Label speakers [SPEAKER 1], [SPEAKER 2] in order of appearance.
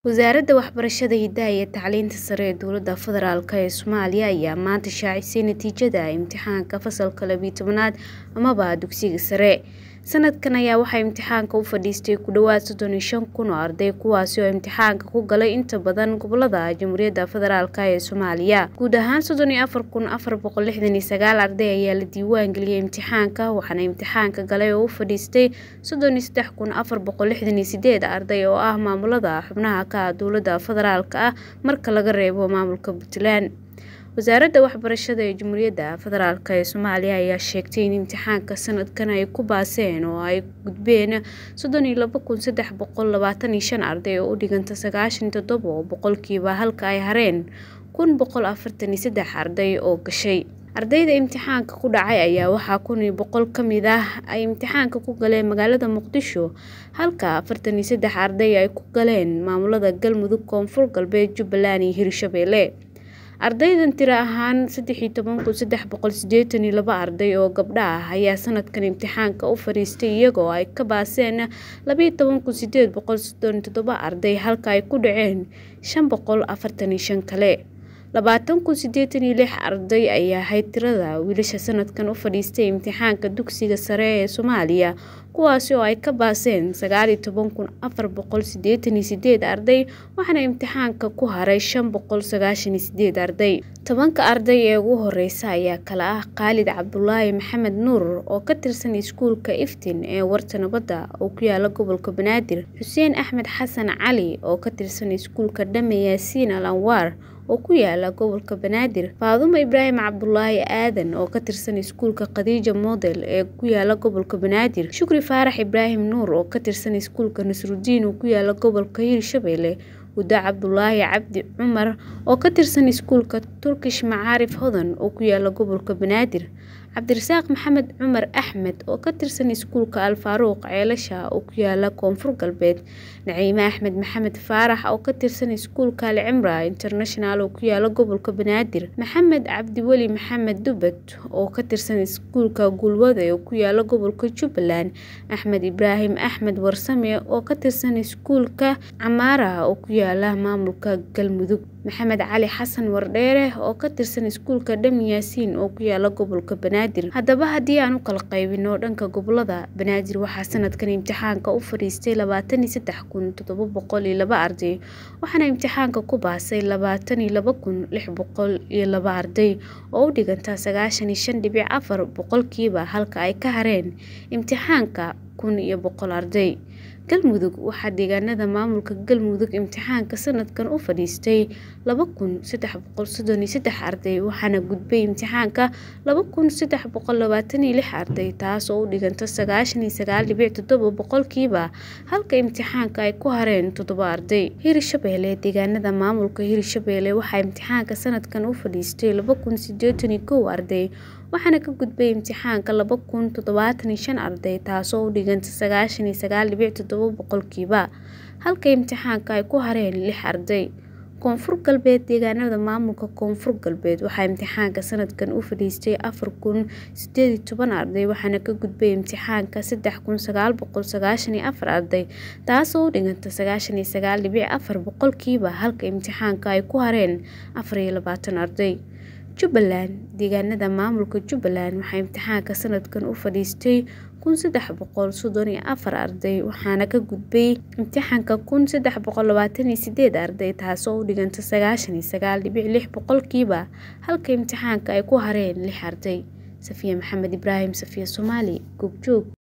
[SPEAKER 1] Wasaaradda Waxbarashada, Hidaha iyo Tacliinta Sare ee Dowladda Federaalk ee Soomaaliya ayaa maanta shaacisay natiijada imtixaanka fasalka laba iyo tobnaad amaba dugsiga sare. Sanadkan ayaa waxaa imtixaanka u fadhiistay ku dhawaad soddon iyo shan kun oo arday kuwaasi oo imtixaanka ku galay inta badan gobollada Jamhuuriyadda Federaalk ee Soomaaliya. Guud ahaan soddon iyo afar kun afar boqol lixdan iyo sagaal arday ayaa la diiwaan geliyay imtixaanka waxaana imtixaanka galay oo u fadhiistay soddon iyo saddex kun afar boqol lixdan iyo sideed arday oo ah maamulada xubnaha ka ah dowladda federaalk ah marka laga reebo maamulka Puntland. Wasaaradda Waxbarashada ee Jamhuuriyadda Federaalk ee Soomaaliya ayaa sheegtay in imtixaanka sanadkan ay ku baaseen oo ay gudbeen soddon iyo laba kun saddex boqol labaatan iyo shan arday oo u dhiganta sagaashan iyo toddoba boqolkiiba halka ay hareen kun boqol afartan iyo saddex arday oo gashay. Ardayda imtixaanka ku dhacay ayaa waxaa kun iyo boqol ka mid ah ay imtixaanka ku galeen magaalada Muqdisho halka afartan iyo saddex arday ay ku galeen maamulada Galmudug, Koonfur Galbeed, Jubbaland iyo Hirshabelle. Ardaydan tiro ahaan saddex iyo toban kun saddex boqol siddeetan iyo laba arday oo gabdho ah ayaa sanadkan imtixaanka u fadhiistay iyagoo ay ka baaseen laba iyo toban kun siddeed boqol soddon iyo toddoba arday halka ay ku dhaceen shan boqol afartan iyo shan kale. labaatan kun siddeetan iyo lix arday ayaa ahayd tirada wiilasha sanadkan u fadhiistay imtixaanka dugsiga sare ee Soomaaliya kuwaasi oo ay ka baaseen sagaal iyo toban kun afar boqol siddeetan iyo sideed arday waxaana imtixaanka ku haray shan boqol sagaashan iyo sideed arday. Tobanka arday ee ugu horeysa ayaa kala ah Khaalid Cabdulaahi Maxamed Nuur oo ka tirsan iskuulka Iftiin ee Warta Nabadda oo ku yaala gobolka Banaadir, Xuseen Axmed Xasan Cali oo ka tirsan iskuulka Dhame Yaasiin Al Anwaar oo ku yaala gobolka Banaadir, Faadumo Ibraahim Cabdulaahi Aadan oo ka tirsan iskuulka Khadija Model ee ku yaala gobolka Banaadir, Shukri Faarax Ibraahim Nuur oo ka tirsan iskuulka Nasrudiin oo ku yaala gobolka Hirshabelle, Huda Cabdulaahi Cabdi Cumar oo ka tirsan iskuulka Turkish Macaarif Hodan oo ku yaala gobolka Banaadir, Cabdirasaaq Maxamed Cumar Axmed oo ka tirsan iskuulka Al Faaruq Ceelasha oo ku yaala Koonfur Galbeed, Naciime Axmed Maxamed Faarax oo ka tirsan iskuulka Al Cimraa International oo ku yaala gobolka Banaadir, Maxamed Cabdiweli Maxamed Dubad oo ka tirsan iskuulka Gulwade oo ku yaala gobolka Jubbaland, Axmed Ibraahim Axmed Warsame oo ka tirsan iskuulka Camaara oo ku yaala maamulka Galmudug, Maxamed Cali Xasan Wardheere oo ka tirsan iskuulka Dhame Yaasiin oo ku yaala gobolka Banaadir. Haddaba haddii aan u kala qaybino dhanka gobollada, Banaadir waxaa sanadkan imtixaanka u fadhiistay labaatan iyo saddex kun toddoba boqol iyo laba arday waxaana imtixaanka ku baasay labaatan iyo laba kun lix boqol iyo laba arday oo u dhiganta sagaashan iyo shan dhibic afar boqolkiiba halka ay ka hareen imtixaanka kun iyo boqol arday. Galmudug waxaa deegaanada maamulka Galmudug imtixaanka sanadkan u fadhiistay laba kun saddex boqol soddon iyo saddex arday waxaana gudbay imtixaanka laba kun saddex boqol labaatan iyo lix arday taas oo u dhiganta sagaashan iyo sagaal dhibic toddoba boqolkiiba halka imtixaanka ay ku hareen toddoba arday. Hirshabelle deegaanada maamulka Hirshabelle waxaa imtixaanka sanadkan u fadhiistay laba kun siddeetan iyo kow arday waxaana ka gudbay imtixaanka laba kun toddobaatan iyo shan arday taasoo u dhiganta sagaashan iyo sagaal dhibic toddoba boqolkiiba halka imtixaanka ay ku hareen lix arday. Koonfur Galbeed deegaanada maamulka Koonfur Galbeed waxaa imtixaanka sanadkan u fadhiistay afar kun siddeed iyo toban arday waxaana ka gudbay imtixaanka saddex kun sagaal boqol sagaashan iyo afar arday taasoo u dhiganta sagaashan iyo sagaal dhibic afar boqolkiiba halka imtixaanka ay ku hareen afar iyo labaatan arday. Jubbaland deegaanada maamulka Jubbaland waxaa imtixaanka sanadkan u fadhiistay kun saddex boqol soddon iyo afar arday waxaana ka gudbay imtixaanka kun saddex boqol labaatan iyo sideed arday taasoo u dhiganta sagaashan iyo sagaal dhibic lix boqolkiiba halka imtixaanka ay ku hareen lix arday. Safiya Maxamed Ibraahim Safiya Soomaali Goobjoog.